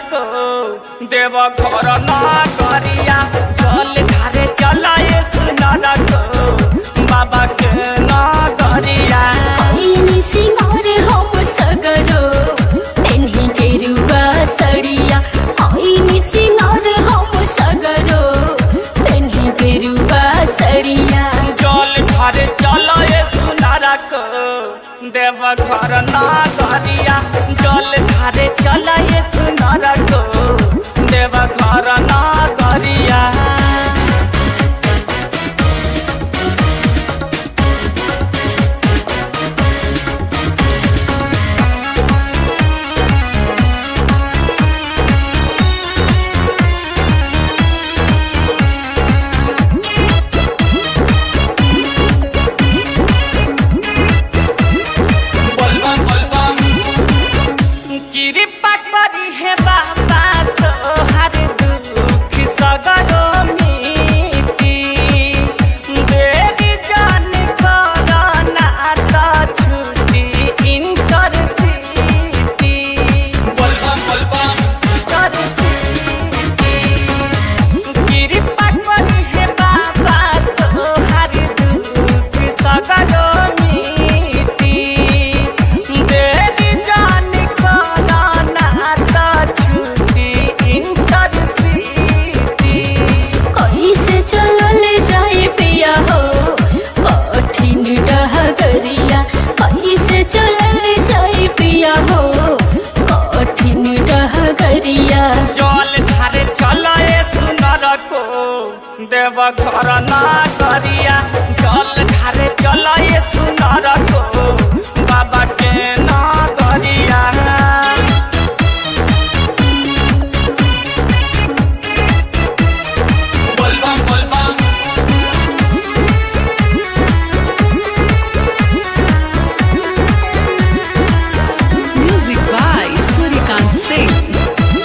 को देव घर ना करिया चल धारे चलाए सुनर को बाबा के ना करिया ऐनी सिंगार हम सगरो पेन्ही गेरुआ सड़िया ऐनी सिंगार हम सगरो पेन्ही गेरुआ सड़िया जल धारे चलाए सुनर को देव घर ना करिया जल धारे चलाए सुनर को देव घर ना करिया कृपा करी हे बाबा तोहार दुख सगरो मिटी देरी जान करना त छुटी इंटर सिटी इंटर सिटी कृपा करी हे बाबा तोहार दुख सगरो मिटी देरी जान करना त छुटी इंटर सिटी कैसे चलल जाए पिया हो कठिन डहगरिया कैसे चलल जाए पिया हो कठिन डहगरिया जल धारे चलाए सुनर को देव घर ना करिया जल धारे चलाए सुनर को बाबा के ना करिया Music by Surikant Singh.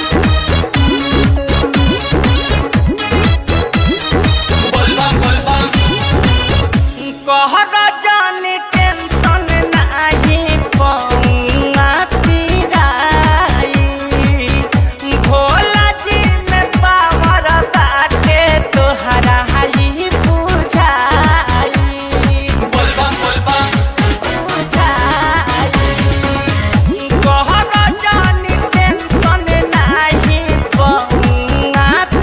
कहर जान टेंशन नाही पौना पिराई भोला जी में पावर बाटे तोहरा हाली बुझाई कहर जान टेंशन नाही पौना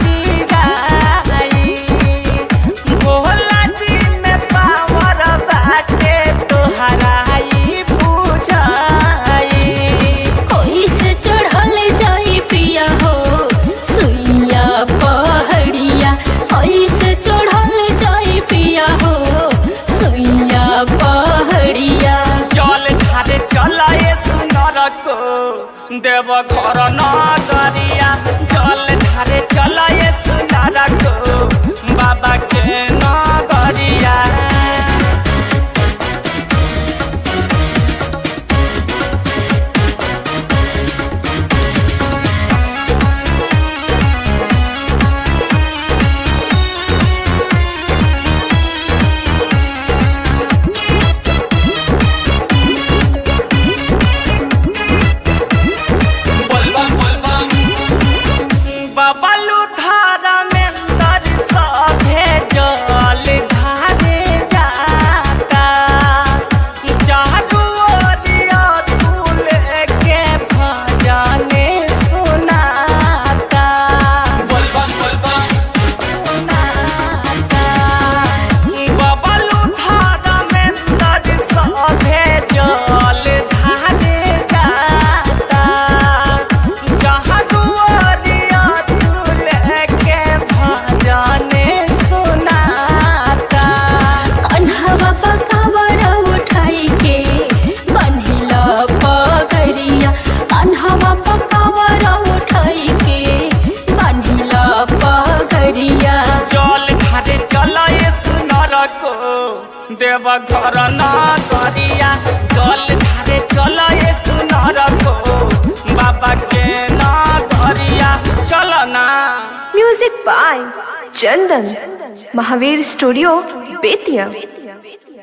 पिराई भोला जी में पावर बाटे तोहरा ई बुझाई कैसे चढ़ल जाए पिया हो सुइया पहड़िया कैसे चढ़ल जाए पिया हो सुइया पहड़िया जल धारे चलाए सुनर को देव घर न गरिया जल धारे चलाए सुनर को बाबा के न गरिया बबलू धारा में दर सभे जल धारे जाता जादू ओरिया तू लेके भजने सुनाता बबलू धारा में दर सभे जल धारे जाता जहाँ दुआरिया तू लेके भजने सुनाता कन्हवा पकावर उठाई के बन्हिला पगरिया कन्हवा पकावर उठाई के बन्हिला पगरिया जल धारे चलाए सुनर को देव घर ना करिया जल धारे चलाए सुनर को बाबा के ना करिया चल ना music by Chandan Mahavir studio Bettiah